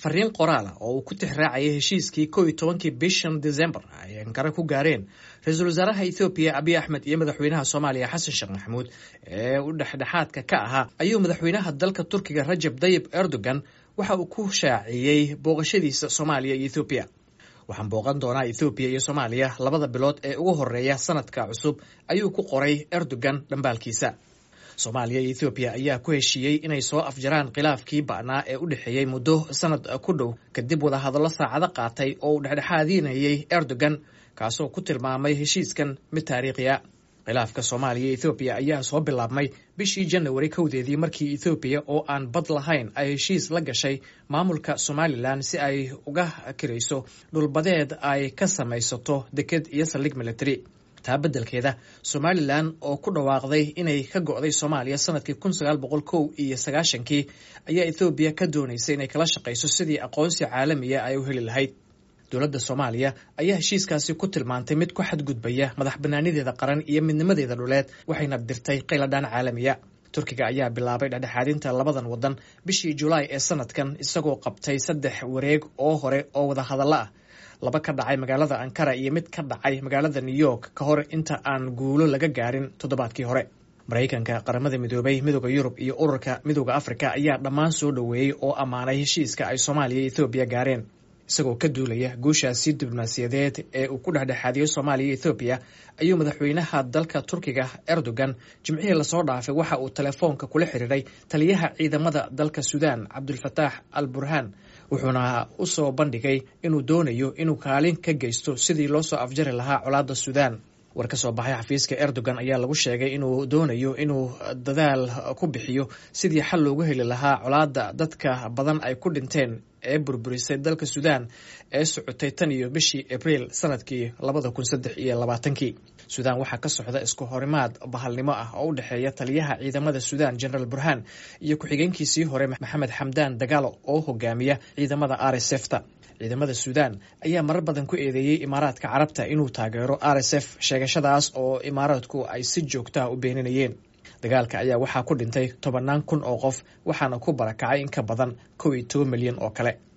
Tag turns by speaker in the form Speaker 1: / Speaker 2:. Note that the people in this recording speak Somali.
Speaker 1: fariin qoraala oo uu ku tixraacayay heshiiskii kow iyo tobankii bishan december ay ankara ku gaareen ra-iisul wasaaraha ethoobiya abiy axmed iyo madaxweynaha soomaaliya xasan sheekh maxamuud ee u dhexdhexaadka ka ahaa ayuu madaxweynaha dalka turkiga rajab dayib erdogan waxa uu ku shaaciyey booqashadiisa soomaaliya iyo ethoobiya waxaan booqan doonaa ethoobiya iyo soomaaliya labada bilood ee ugu horeeya sanadka cusub ayuu ku qoray erdogan dhambaalkiisa soomaaliya iyo ethoobiya ayaa ku heshiiyey inay soo afjaraan khilaafkii ba'naa ee u dhexeeyey muddo sanad ku dhow kadib wadahadallo saacado qaatay oo uu dhexdhexaadinayay erdogan kaasoo ku tilmaamay heshiiskan mid taariikhiya khilaafka soomaaliya iyo ethoobiya ayaa soo bilaabmay bishii janawari kowdeedii markii ethoobiya oo aan bad lahayn ay heshiis la gashay maamulka somalilan si ay uga kirayso dhulbadeed ay ka samaysato deked iyo saldhig military taa beddelkeeda somalilan oo ku dhawaaqday inay ka go'day soomaaliya sanadkii kun sagaal boqol kow iyo sagaashankii ayaa ethoobiya ka doonaysay inay kala shaqayso sidii aqoonsi caalamiya ay u heli lahayd dowladda soomaaliya ayaa heshiiskaasi ku tilmaantay mid ku xadgudbaya madax banaanideeda qaran iyo midnimadeeda dhuleed waxayna dirtay qayladhaan caalamiya turkiga ayaa bilaabay dhexdhexaadinta labadan wadan bishii julaay ee sanadkan isagoo qabtay saddex wareeg oo hore oo wadahadallo ah laba ka dhacay magaalada ankara iyo mid ka dhacay magaalada new york ka hor inta aan guulo laga gaarin toddobaadkii hore maraykanka qaramada midoobay midooda yurub iyo ururka midooda afrika ayaa dhammaan soo dhoweeyey oo ammaanay heshiiska ay soomaaliya iyo ethoobiya gaareen isagoo ka duulaya guushaasi diblomaasiyadeed ee uu ku dhexdhexaadiyey soomaaliya iyo ethoobiya ayuu madaxweynaha dalka turkiga erdogan jimcihii lasoo dhaafay waxa uu telefoonka kula xiriiray taliyaha ciidamada dalka suudaan cabdulfataax al burhaan wuxuuna u soo bandhigay inuu doonayo inuu kaalin ka geysto sidii loo soo afjari lahaa colaadda suudaan war ka soo baxay xafiiska erdogan ayaa lagu sheegay inuu doonayo inuu dadaal ku bixiyo sidii xal loogu heli lahaa colaadda dadka badan ay ku dhinteen ee burburisay dalka suudaan ee socotay tan iyo bishii abriil sanadkii labada kun saddex iyo labaatankii suudaan waxaa ka socda isku horimaad bahalnimo ah oo u dhexeeya taliyaha ciidamada suudaan generaal burhaan iyo ku-xigeenkiisii hore maxamed xamdaan dagaalo oo hogaamiya ciidamada r s f ta ciidamada suudaan ayaa marar badan ku eedeeyey imaaraadka carabta inuu taageero r s f sheegashadaas oo imaaraadku ay si joogtaha u beeninayeen dagaalka ayaa waxaa ku dhintay tobannaan kun oo qof waxaana ku barakacay in ka badan kow iyo toban milyan oo kale